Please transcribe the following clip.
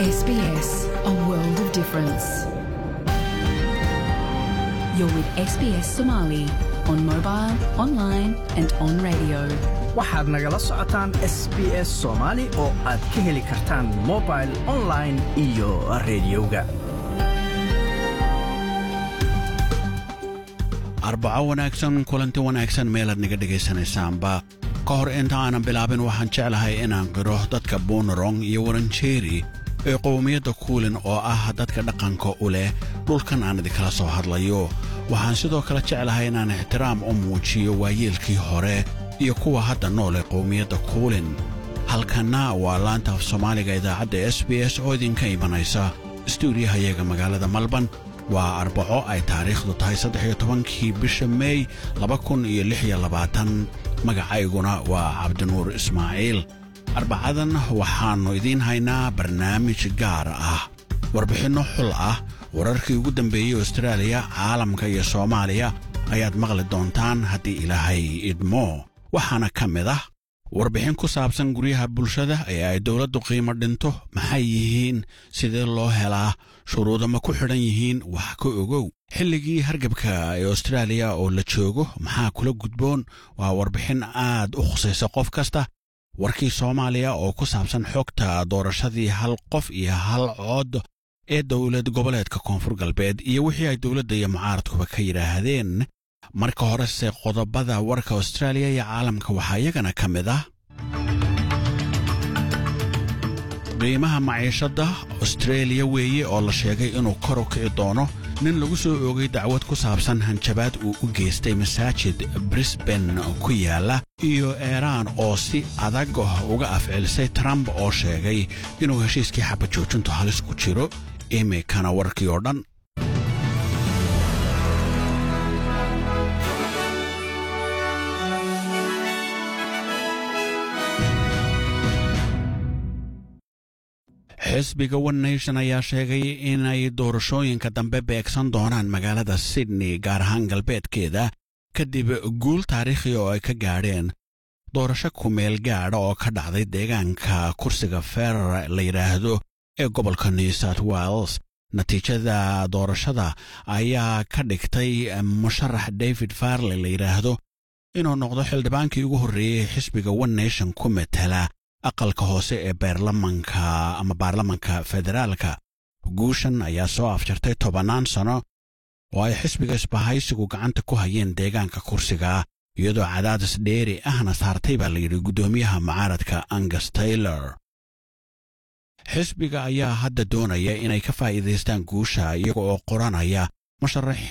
SBS, a world of difference. You're with SBS Somali on mobile, online, and on radio. waxaad nagala socotaan s b s soomaali oo aad ka heli kartaan mobil online iyo rediyoga arbaco wanaagsan kulanti wanaagsan meelaad naga dhegaysanaysaanba ka hor inta aanan bilaabin waxaan jeclahay inaan qiro dadka buunarong iyo waranjeeri ee qowmiyadda kuulin oo ah dadka dhaqanka u leh dhulkan aan idinkala soo hadlayo waxaan sidoo kale jeclahay inaan ixtiraam u muujiyo waayeelkii hore iyo kuwa hadda nool ee qowmiyadda kuulin halkanna waa laanta af soomaaliga idaacadda s b s oo idinka imanaysa stuudiyahayaga magaalada malban waa arbaco ay taariikhdu tahay saddex iyo tobankii bisha meey laba kun iyo lix iyo labaatan magacayguna waa cabdinuur ismaaciil arbacadan waxaannu idiin haynaa barnaamij gaar ah warbixinno xul ah wararkii ugu dambeeyey austraaliya caalamka iyo soomaaliya ayaad maqli doontaan haddii ilaahay idmo waxaana ka mid ah warbixin ku saabsan guryaha bulshada ee ay dowladdu qiimo dhinto maxay yihiin sidee loo helaa shuruuda ma ku xidhan yihiin wax ka ogow xilligii hargabka ee austraaliya oo la joogo maxaa kula gudboon waa warbixin aad u khusaysa qof kasta warkii soomaaliya oo ku saabsan xogta doorashadii hal qof iyo hal cood ee dowlad goboleedka koonfur galbeed iyo wixii ay dowladda iyo mucaaradkuba ka yidhaahdeen marka horese qodobada warka austraaliya iyo caalamka waxaa iyagana ka mid ah qiimaha maciishadda austreeliya weeye oo la sheegay inuu kor u kici doono nin lagu soo oogay dacwad ku saabsan hanjabaad uu u geystay masaajid brisban ku yaala iyo eeraan oo si adag uga afcelisay trump oo sheegay inuu heshiiskii xabajoojintu halis ku jiro imikana warkii oo dhan xisbiga one nation ayaa sheegay inay doorashooyinka dambe beegsan doonaan magaalada sydney gaar ahaan galbeedkeeda kadib guul taariikhi oo ay ka gaadheen doorasho kumeel gaadha oo ka dhacday deegaanka kursiga ferer la yidhaahdo ee gobolka new south wales natiijada doorashada ayaa ka dhigtay musharax david farley la yidhaahdo inuu noqdo xildhibaankii ugu horreeyey xisbiga one nation ku matala aqalka hoose ee baarlamanka ama baarlamanka federaalka guushan ayaa soo afjartay tobannaan sano oo ay xisbiga isbahaysigu gacanta ku hayeen deegaanka kursiga iyadoo cadaadis dheeri ahna saartay baa layidhi guddoomiyaha mucaaradka angus taylor xisbiga ayaa hadda doonaya inay ka faa'iidaystaan guusha iyaga oo qoranaya musharaxiin